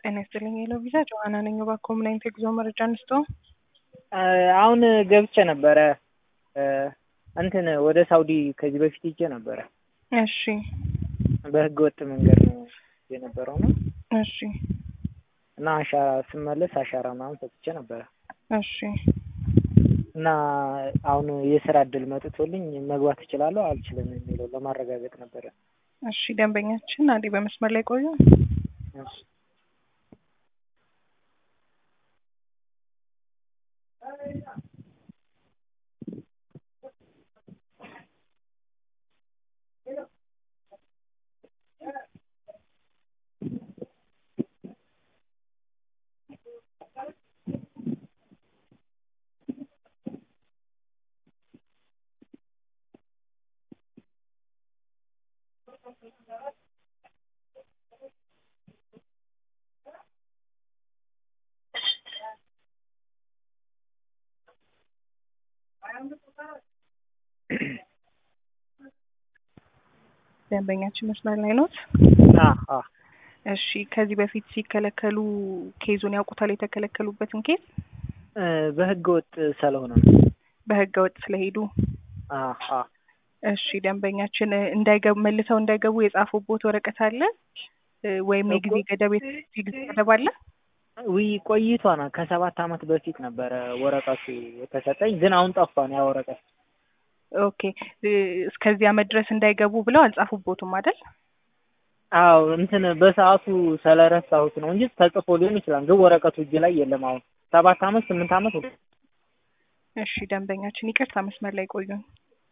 ጤና ይስጥልኝ የለው ቪዛ ጆሀና ነኝ። እባክዎ ምን አይነት የጉዞ መረጃ እንስጦ? አሁን ገብቼ ነበረ እንትን ወደ ሳውዲ ከዚህ በፊት ሄጄ ነበረ። እሺ በህገ ወጥ መንገድ ነው የነበረው ነው እሺ እና አሻራ ስመለስ አሻራ ምናምን ሰጥቼ ነበረ እሺ እና አሁን የስራ እድል መጥቶልኝ መግባት እችላለሁ አልችልም የሚለው ለማረጋገጥ ነበረ። እሺ ደንበኛችን አንዴ በመስመር ላይ ቆዩ። እሺ ደንበኛችን መስመር ላይ ኖት? አዎ እሺ ከዚህ በፊት ሲከለከሉ ኬዙን ያውቁታል? የተከለከሉበትን ኬዝ በህገ ወጥ ስለሆነ ነው። በህገ ወጥ ስለሄዱ አዎ እሺ ደንበኛችን እንዳይገቡ መልሰው እንዳይገቡ የጻፉቦት ወረቀት አለ ወይም የጊዜ ገደብ የጊዜ ገደብ አለ? ውይ ቆይቷና ከሰባት አመት በፊት ነበረ ወረቀቱ የተሰጠኝ፣ ግን አሁን ጠፋን ያ ወረቀት። ኦኬ እስከዚህ አመት ድረስ እንዳይገቡ ብለው አልጻፉቦትም አይደል? አዎ እንትን በሰዓቱ ስለረሳሁት ነው እንጂ ተጽፎ ሊሆን ይችላል፣ ግን ወረቀቱ እጅ ላይ የለም። አሁን ሰባት አመት ስምንት አመት እሺ ደንበኛችን ይቅርታ መስመር ላይ ቆዩን።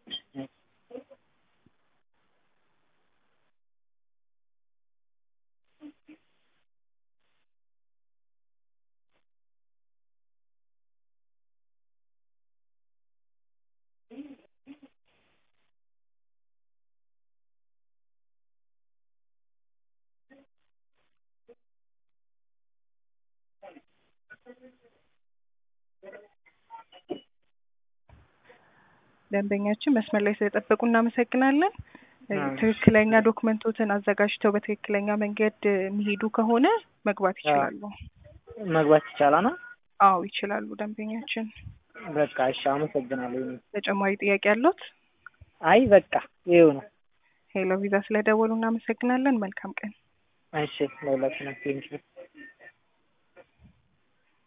ደንበኛችን መስመር ላይ ስለጠበቁ እናመሰግናለን። ትክክለኛ ዶክመንቶትን አዘጋጅተው በትክክለኛ መንገድ የሚሄዱ ከሆነ መግባት ይችላሉ። መግባት ይቻላል ነው? አዎ ይችላሉ ደንበኛችን። በቃ እሺ፣ አመሰግናለሁ። ተጨማሪ ጥያቄ ያሉት? አይ በቃ ይኸው ነው። ሄሎ ቪዛ ስለደወሉ እናመሰግናለን። መልካም ቀን። እሺ ለሁላችንም ቴንኪው።